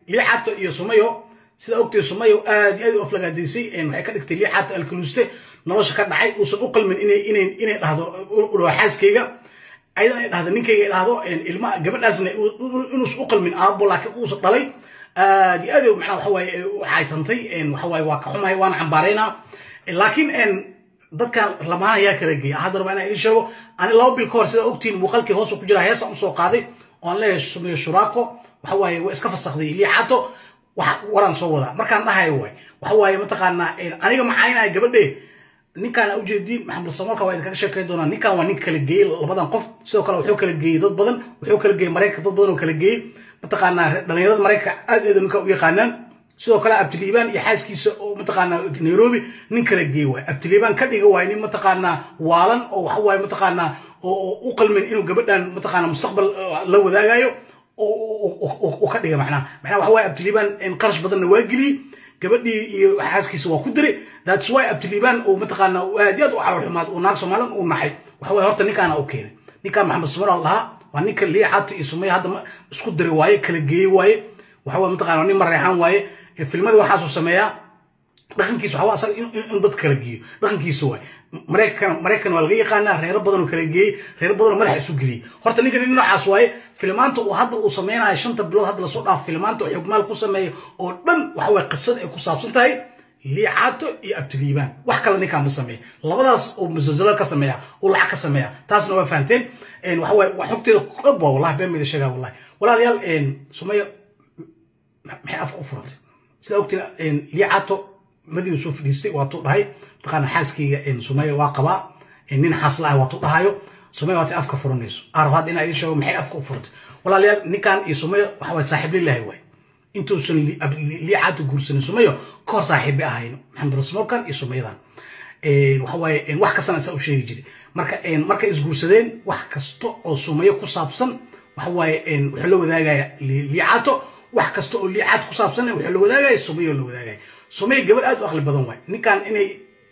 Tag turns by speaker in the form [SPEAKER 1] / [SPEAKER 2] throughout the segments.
[SPEAKER 1] liicato iyo sumayo sida ogtay sumayo aad iyo aad u aflagaadaysay waxay ka dhigtay liicato alkaluuste nolosha ka dhacay uusan u qalmin inay inay inay dhahdo u dhawo xaaskayga ayadan ay dhahdo ninkayga ay dhahdo ilma gabadhaasna inuusan u qalmin aabo laakiin uusan dhalay aad iyo aad macnaha waxa waaye u caaytantay waxa waaye waa ka xumahay waana cambaaraynaa laakiin dadkan lamaana ayaa kala geeya hadda rabaa inaan idiin sheego ani laba bil ka hor sida ogtiin muuqaalkii hoos ku jira heesaan usoo qaaday oo aan leeyahay sumeyo shuraako waxa waaye waa iska fasakday liicato wax waraan soo wadaa markaan dhahayo waay waxa waaye mataqaanaa aniga macaynaya gabadhe ninkaan ujeediin maxamed samoolka waa idinkaga sheekay doonaa ninkaan waa nin kala geeyey labadan qof sidoo kale wuxuu kala geeyey dad badan wuxuu kala geeyey maraykanka dad badan oo kala geeyey mataqaanaa dhalinyarada maraykanka aad aad ninka u yaqaanaan sidoo kale abtiliibaan iyo xaaskiisa oo mataqaanaa nairobi nin kala geey waay abtiliibaan ka dhiga waay nin mataqaanaa waalan oo waxa waaye mataqaanaa oo u qalmin inuu gabadhan mataqaanaa mustaqbal la wadaagayo oo ka dhiga macnaha macnaha waxa waaye abtiliibaan qarash badanna waa geliyey gabadhii iyo xaaskiisa waa ku diray that's why abtiliibaan uu mataqaanaa aad iyo aad u calool xumaad uu naag soomaalian uu naxay waxa waaye horta ninkaana u keenay ninkaan maxamed sumar lahaa waa ninka liicata iyo sumaya hadda isku diray waaye kala geeyey waaye waxa waaye mataqaanaa nin mareexaan waaye filmada waxaasuu sameeyaa dhaqankiisa waxaa asaga in dad kala geeyo dhaqankiisa waay maraykan maraykan waa laga yaqaanaa reero badan oo kala geeyey reero badan oo madaxa isu geliyey horta ninka nin noocaas waaye filmaanta uu hadda uu sameynayo shanta bilood hadda lasoo dhaafo filmaanta oo xugmaal ku sameeya oo dhan waxa waye qisada ay ku saabsan tahay liicaato iyo abtiliibaan wax kale ninkaan ma sameeya labadaas oo musalsalad ka sameeya oo lacag ka sameeya taasna waa fahanteen waxa waye waa xogteeda dhab waa wallahi been mayda sheegaa wallahi walaalayaal sumaya maxay afka u furantay sida ogtiin liicaato madiinu soo fadhiistay waatuu dhahay mataqaana xaaskayga sumaya waa qabaa nin xaasla ah waatuu dhahayo sumaya waatay afka furanayso arab hadda inaa idin sheego maxay afka u furantay walaalayaal ninkan iyo sumaya waxa waye saaxiib lillahi waay intuusan liicaato guursanin sumayo ka hor saaxiibbay ahayn maxamed rasmoolkan iyo sumayadan waxa waaye wax kastana isaa u sheegi jiray marka markay isguursadeen wax kasta oo sumayo ku saabsan waxa waaye wuxuu la wadaagaya liicaato wax kasta oo liicaad ku saabsan wuxuu la wadaagaya sumayo la wadaagaya sumay gabadh aad u aqli badan waay ninkan inay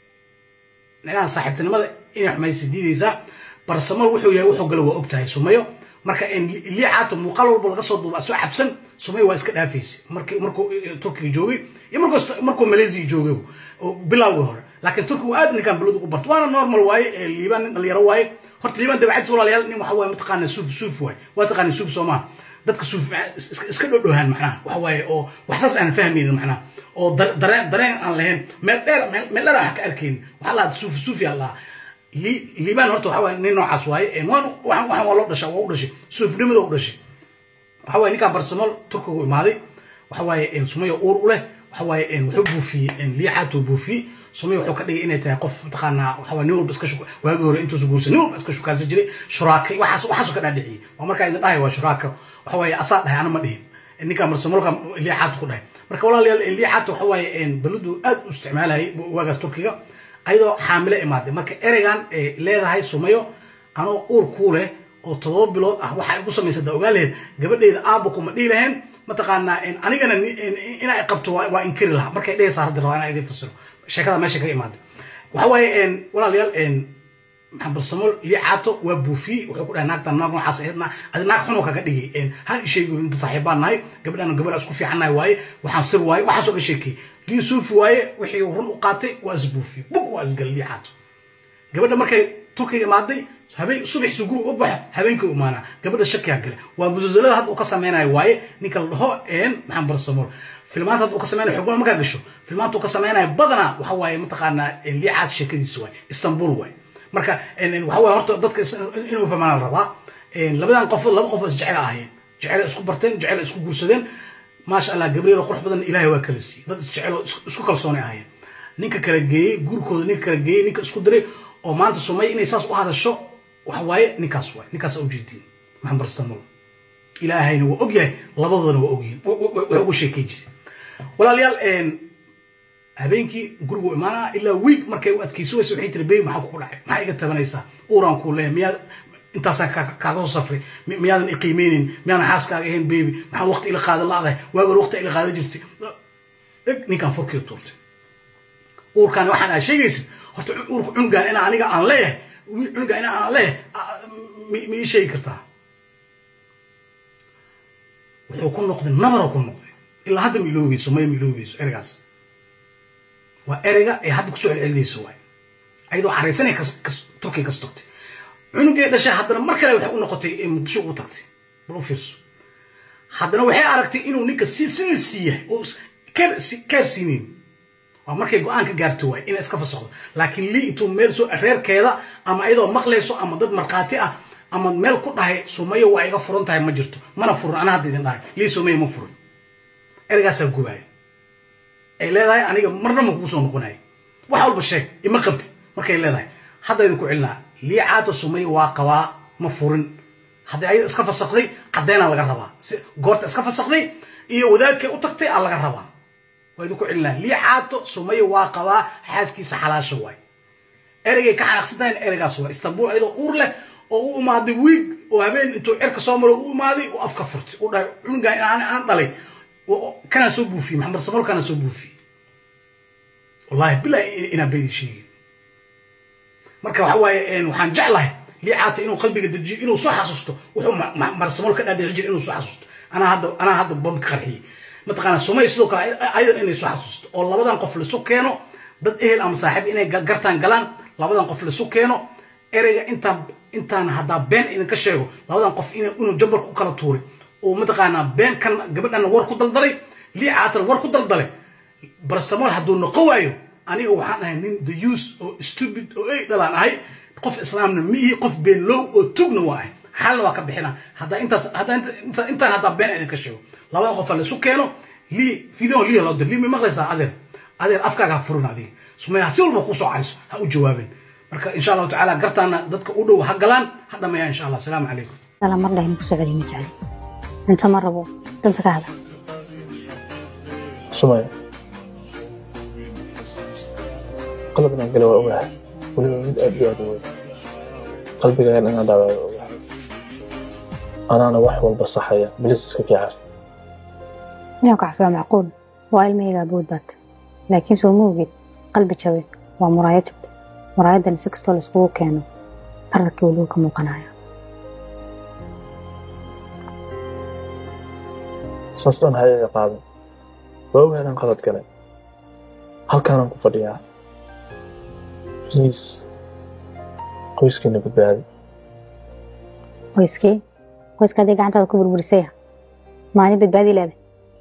[SPEAKER 1] micnaha saaxiibtinimada inay xumaysa diidaysaa barsamal wuxuu yahay wuxuu galo waa og tahay sumayo marka liicaato muuqaal walba laga soo duuba soo cabsan sumayo waa iska dhaafaysa markii markuu turkiga joogay iyo markuu markuu malaysia joogay bilowgii hore laakiin turkigu aad ninkan baladu u barto waana normal waaye liibaan nin dhalinyaro waaye horta liibaan dabeecadis walaalayaal nin waxa waaye mataqaana suuf suuf waaye waa taqaana suuf soo maaha dadka suuf iska dhodhohaan macnaha waxa waaye oo waxsaas aan fahmaynin macnaha oo dareen dareen aan lahayn meel dheer meel dheer aan ka arkaynin waxaa lahaa suuf suuf yaa lahaa liibaan horta waxa waaye nin noocaas waaye waan waxaan waa loo dhasha waa u dhashay suufnimada u dhashay waxa waaye ninkaan barsamool turkigu imaaday waxa waaye sumayo uur u leh waxa waaye wuxuu buufiyey liicaatuu buufiyey sumay wuxuu ka dhigay inay tahay qof mataqaanaa waxa waaye nin walba iska shuka waagii hore intuusu guursan nin walba iska shukaansan jiray shuraakay waxaas waxaasuu ka dhaadhiciyey waa markaa idin dhahay waa shuraaka waxa waaye asaa dhahay ana ma dhihin ninkaan barsamoolka liicaatu ku dhahay marka walaalayaal liicaatu waxa waaye baladu aad u isticmaalayay waagaas turkiga ayadoo xaamilo imaaday marka ereygan ay leedahay sumayo anoo uur kuu leh oo todoba bilood ah waxa igu samaysay da ogaa laheyd gabadheeda aabba kuma dhihi lahayn mataqaanaa anigana inaa qabto waa inkiri lahaa markay dhehaysaa hadda rabaa inaa idin fasiro sheekada meesha kaga imaaday waxa waaye walaalayaal maxamed barsamool liicaato waa buufiyey wuxuu ku dhahay naagtan naag noocaas aheedna adi naag xunoo kaga dhigay han isheegi inta saaxiibbaan nahay gabadhaan gabadha isku fiicannahay waaye waxaan sir waaye waxaasoo ka sheekay lii suufi waaye wixii run u qaatay waa isbuufiyey bug waa isgal liicaato gabadha markay turkiga imaaday habeen subaxsi guri u baxo habeenkii u imaanaa gabadha shakiyaa gale waa musalsalada hadda uu ka samaynayo waaye ninka la dhaho maxamed barsamool filmaanta hadda uu ka samaynayo xugmada markaa gasho filmaanta uu ka samaynayo badanaa waxa waaye mataqaanaa liicaad sheekadiisa waaye istanbul waaye marka waxa waaye horta dadka inuu fahmaan la rabaa labadan qofood laba qofood isjecel ahaayeen jecel isku barteen jecel isku guursadeen maasha allah gabriel qurux badan ilaahay waa kala siiyey dad isjecel isku kalsoonay ahaayeen ninka kala geeyey guurkooda ninka kala geeyey ninka isku diray oo maanta sumay inay saas u hadasho waxa waaye ninkaas waay ninkaas ujeedin maxamed barstamool ilaahayna waa og yahay labadoodana waa ogyihin wax ugu sheekay jire walaalayaal habeenkii gurigu imaanaa ilaa wiig markay u adkayso wayse waxay tiri bebi maxaa kugu dhacay maxaa iga tabanaysaa uuraan kuu leeyahay miyaad intaasaan kaaga soo safray miyaadan iqiimeynin miyaadan xaaskaaga ahayn bebi maxaa waqti ila qaada la-dahay waagi hore waqti ila qaada jirtay ninkaan furkii tuurtay uurkaan waxaan aa sheegaysid horta uurka cunugaan ina aniga aan leeyahay cunuga ina aan leeyahay ma ii sheegi kartaa wuxuu ku noqday nabaroo ku noqday ilaa hadda ma iloobeyso maya ma iloobeyso ereygaas waa ereyga ay hadda kusoo celcelinayso waay ayadoo caraysanay turkiya kas togtay cunugee dhashay haddana mar kale waxay u noqotay muqdisho ugu tagtay bal u fiirso haddana waxay aragtay inuu ninka si sida siiyahay oo keer siinayn waa markay go-aan ka gaarto waay inay iska fasaxdo laakiin lii intuu meel soo reerkeeda ama ayadoo maqlayso ama dad markhaati ah ama meel ku dhahay sumayo waa iga furan tahay ma jirto mana furin anaa hadda idin dhahay lii sumayo ma furin ereygaasaa gubaaya ay leedahay aniga marna ma kugu soo noqonayo wax walba sheeg ima qabtid markay leedahay hadda idinku celinaa lii caata sumayo waa qabaa ma furin haddii ayada iska fasakday caddeynaa laga rabaa goorta iska fasakday iyo wadaadkay u tagtay aa laga rabaa waa idinku celinaa lii caato sumayo waa qabaa xaaskiisa xalaasha waay ereygay ka xanaaqsan tahay ereygaas waa istanbul ayadoo uur leh oo u imaaday wiig oo habeen intuu cirka soo maro u imaaday u afka furtay u dhahay cunugan aan dhalay kanaa soo buufiyey maxamed samol kanaa soo buufiyey wallahi bilahi inaan beedi sheegin marka waxa waaye waxaan jeclahay lii caata inuu qalbiga dejiyo inuu soo xasuusto wuxuu marsamol ka dhaadhici jira inuu soo xasuusto anaa hadda anaa hadda bam ka qarxiyey mataqaana sumay sidoo kale ayadan inay soo xasuusto oo labadan qof laisu keeno dad ehel ama saaxiib inay gartaan galaan labadan qof laisu keeno ereyga intaan intaan haddaa been idinka sheego labadan qof inuu jambalka u kala tuuray oo mataqaanaa been kan gabadhana war ku daldalay lii caatan war ku daldalay barastamol hadduu noqo waayo aniga waxaan ahay nin the use oo stupid oo ey dhalaan ahay qof islaamna ma ihi qof been low oo tugna waa ahay xalna waa ka bixina haddaa intaas haddaa intaan haddaa been idinka sheego labadan qofa laisu keeno lii video lii loo dir lii ma maqlaysaa adeer adeer afkaaga ha furin adiga sumaya si walba kusoo cayso ha u jawaabin marka insha allahu tacaala gartaana dadka u dhow ha galaan ha dhameeya insha allah asalaamu calaykum
[SPEAKER 2] dala mar dhahin kusoo celiy ma jecli cunto ma rabo danta ka hada
[SPEAKER 3] sumaya qalab inaan gala waa ogahay weliba mid aad iyo aad u weyn qalbigaagan inaan dhaawaa waa ogahay anaana wax walba saxaya bilis iska kiicas
[SPEAKER 2] inuu kacfi waa macquul waa ilmahaygaa bood baad laakiin soo ma ogid qalbi jabe waa muraayad jabta muraayadan si kastoo laiskugu keeno qararkii weliba ka muuqanaya
[SPEAKER 3] saas dhan ha iga qaadin waa ogahay inaan qalad galay halkaanaan ku fadhiyaa bliis qoyskiina badbaadi
[SPEAKER 2] qoyskee qoyska hadday gacantaada ku burburisaya maalin badbaadi leeday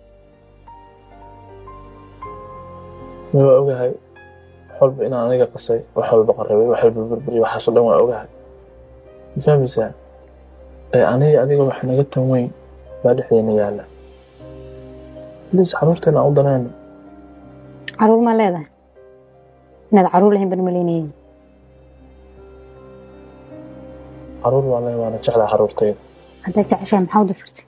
[SPEAKER 3] ma waa ogahay wax walba inaan aniga qasay wax walba qarrabay wax walba burburiy waxaasoo dhan waa ogahay ma fahmaysaa ee aniga adiga wax naga tan weyn baa dhexdeena yaalla bliis xaruurteena aan u danayno
[SPEAKER 2] caruur maa leedahay inaad caruur lahayn ban malaynayeen
[SPEAKER 3] caruur baan leeyahay waana jeclaa caruurtayda
[SPEAKER 2] haddaad jeceshahay maxaa u dafirtay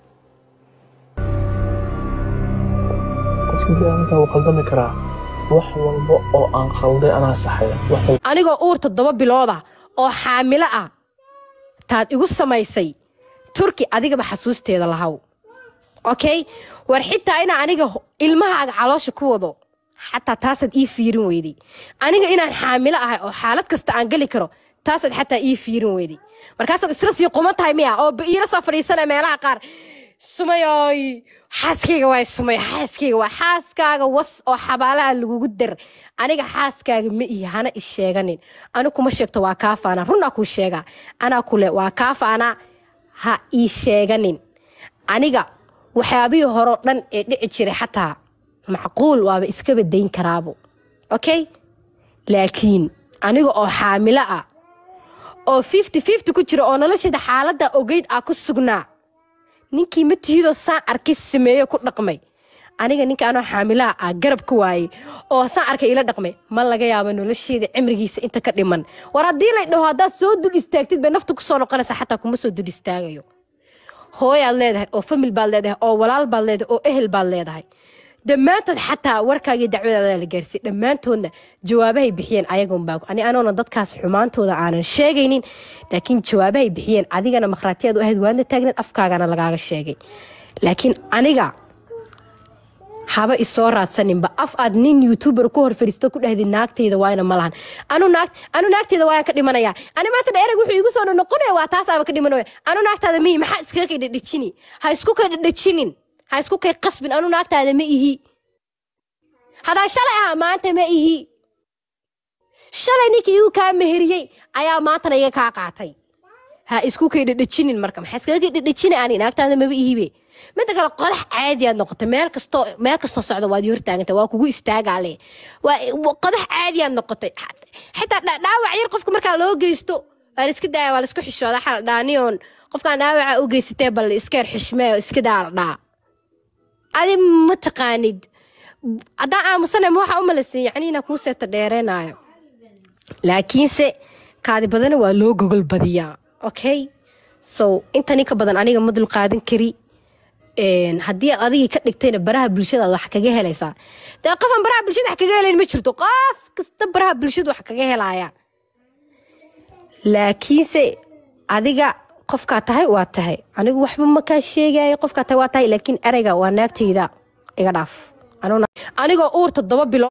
[SPEAKER 3] qofka biniaadanka wuu khaldami karaa wax walba oo aan khalday anaa saxaya wax walba
[SPEAKER 4] anigoo uur toddoba bilooda oo xaamilo ah taad igu samaysay turki adigaba xasuusteeda lahaw okay war xitaa inaa aniga ilmahaaga caloosha ku wado xataa taasaad ii fiirin weyday aniga inaan xaamilo ahay oo xaalad kasta aan geli karo taasaad xataa ii fiirin weyday markaasaad isla sii quman tahay miya oo iila soo fadhiisana meelaha qaar sumayoy xaaskayga waay sumay xaaskayga waa xaaskaaga was oo xabaalaha lagugu dar aniga xaaskaaga ma ihi hana i sheeganin ani kuma sheegto waa kaafaana runaa kuu sheegaa anaa kule waa kaafaana ha ii sheeganin aniga waxyaabihii horeo dhan ee dhici jiray xataa macquul waaba iska badayn karaabo okay laakiin aniga oo xaamilo ah oo fifty fifty ku jira oo nolosheeda xaaladda ogeyd ah ku sugnaa ninkii ma tihidoo saan arkay sameeyo ku dhaqmay aniga ninka anoo xaamilaha ah garab ka waayey oo saan arkay ila dhaqmay ma laga yaabo nolosheeda cimrigiisa inta ka dhiman war haddii lay dhaho haddaad soo dul istaagtid bay nafta kusoo noqonaysa xataa kuma soo dul istaagayo hooyaad leedahay oo famil baad leedahay oo walaal baad leedahay oo ehel baad leedahay dhammaantood xataa warkaagii dacwadaada la gaarsiiyey dhammaantoodna jawaabahay bixiyeen ayagoon baa ani anoona dadkaas xumaantooda aanan sheegaynin laakiin jawaabahay bixiyeen adigana makhraatiyaad u ahayd waadna taagneed afkaagana lagaaga sheegay laakiin aniga haba isoo raadsaninba af aad nin youtuber ku hor fariisto ku dhahdi naagtayda waayna ma lahan anu naag anu naagtayda waayaan ka dhimanaya ani maanta dheerag wuxuu igu soo noqonaya waa taasaaba ka dhimanaya anu naagtaada mihi maxaa iskaga kay dhadhajini ha isku kay dhadhajinin ha isku kay qasbin anu naagtaada ma ihi haddaan shalay aha maanta ma ihi shalay ninkii igu kaa meheriyey ayaa maantana iga kaa qaatay ha isku kay dhedhejinin marka maxaa iskaga kay dhedhejina ani naagtaada maba ihibe midda kale qodax caadi aad noqotay meel kastoo meel kastoo socda waad ii hortaagantay waa kugu istaagaale waa wa- qodax caadi aad noqotay xitaa dha- dhaawac yar qofka markaa loo geysto waa la iska daaya waa la isku xishooda xal dhaaniyoon qofkaan dhaawaca u geysatee bal iskeer xishmee oo iska daa la dhaa adi ma taqaanid haddaan aamusana ma waxaa u malaysan yacni inaa kuu seeta dheereenaayo laakiinse kaadi badana waa loo gogol badiyaa okay so inta ninka badan aniga ma dul qaadan kari Een, haddii aad adigii ka dhigtayna baraha bulshada aad wax kaga helaysaa dee qofaan baraha bulshada wax kaga helayn ma jirto qof kasta baraha bulshada wax kaga helaya laakiinse adiga qofkaa tahay waa tahay anigu waxba ma kaa sheegayo qofkaa tahay waa tahay laakiin ereyga waa naagtayda iga dhaaf Aniguna- anigoo uur toddoba bilo